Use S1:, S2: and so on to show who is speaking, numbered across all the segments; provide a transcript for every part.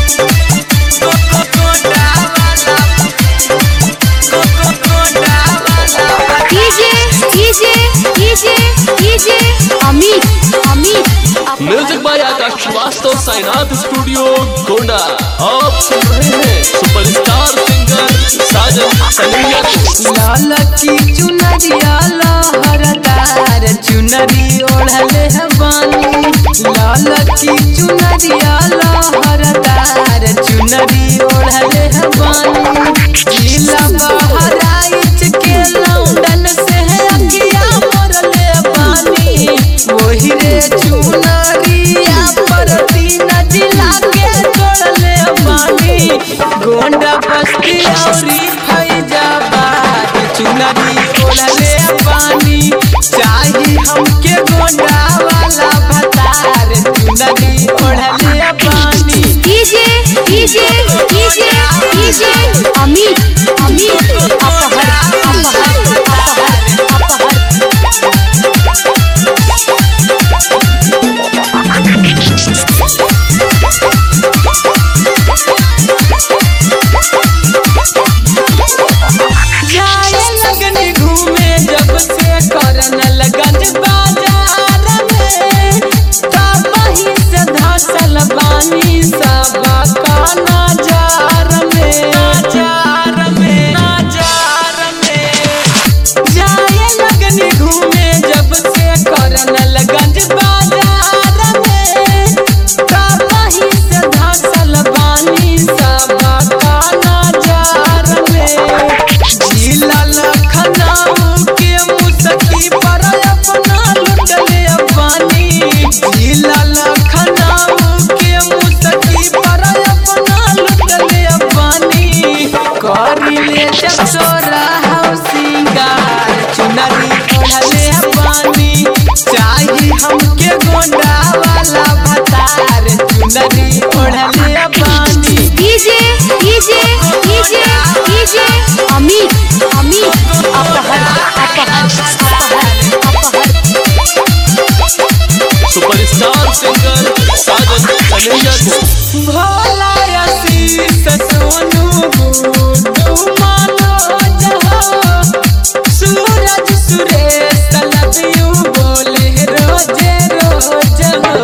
S1: DJ DJ DJ DJ Amit Amit
S2: music by Akash Shrivastava Sainath studio Gonda आप सुन रहे हैं सुपरस्टार सिंगर साजन सलिया को
S3: लाल की चुनरिया लहरदार चुनरी ओढ़ले है बानी लाल की चुनरिया लहरदार चुनरी ओढ़ले है बानी जिला बहराइच के लौंडन से है अगिया मोरले बानी वही रे चुनरिया पर तीन जिला के जोड़ले बानी गोंडा बस्ती औरी फैजाबाद चुनरी ओढ़ले पानी चाही हमके गोंडा वाला भतार चुनरी ओढ़ले पानी
S1: DJ DJ DJ DJ Amit Amit अपहर अपहर अपहर अपहर
S3: जाए लगन घूमे जब से करन लगन बाजार में तब ही से धसल बानी सब का नजार में नजार में नजार में जाए लगन घूमे जब से करन लगन बाजार में तब ही से धसल बानी सब का नजार में जिला लखनऊ के मुसकी पर अपना लुटले पानी जिला लखनऊ के मुसकी पर अपना लुटले पानी करिले चकोरा हौ सिंगार चुनरी ओढ़ले पानी चाही हमके गोंडा वाला भतार चुनरी ओढ़ले पानी
S1: DJ DJ DJ DJ Amit Amit अपहर अपहर अपहर अपहर
S2: सुपरस्टार सिंगर साजन सलिया को
S3: भोला आशीष सोनू गुड्डू मनोज हो सूरज सुरेश लव यू बोले रोजे रोज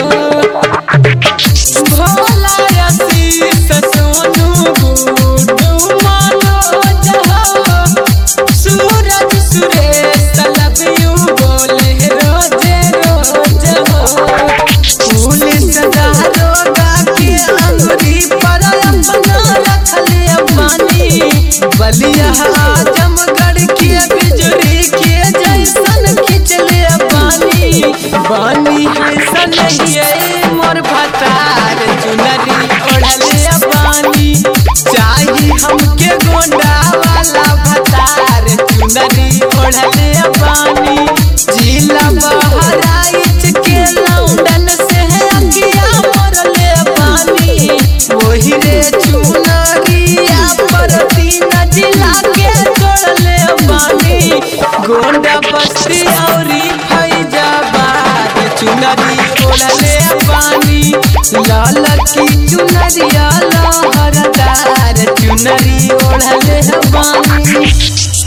S3: हो भोला आशीष सोनू गुड्डू मनोज हो सूरज सुरेश लव यू बोले रोजे रोज हो पुलिस दारोगा के अंगुरी पर अपना रखले पानी बलिया आजमगढ़ के बिजली के जैसन खिंचले पानी बानी है सनहिए मोर भतार चुनरी ओढ़ले पानी चाही हमके गोंडा वाला भतार चुनरी ओढ़ले पानी जिला बहराइच के लौंडन से है अगिया मोरले पानी वही रे चुनरिया पर तीन जिला के जोड़ले पानी गोंडा बस्ती औरी फैजाबाद चुनरी ओढ़ले पानी लाल की चुनरिया लहरदार चुनरी ओढ़ले पानी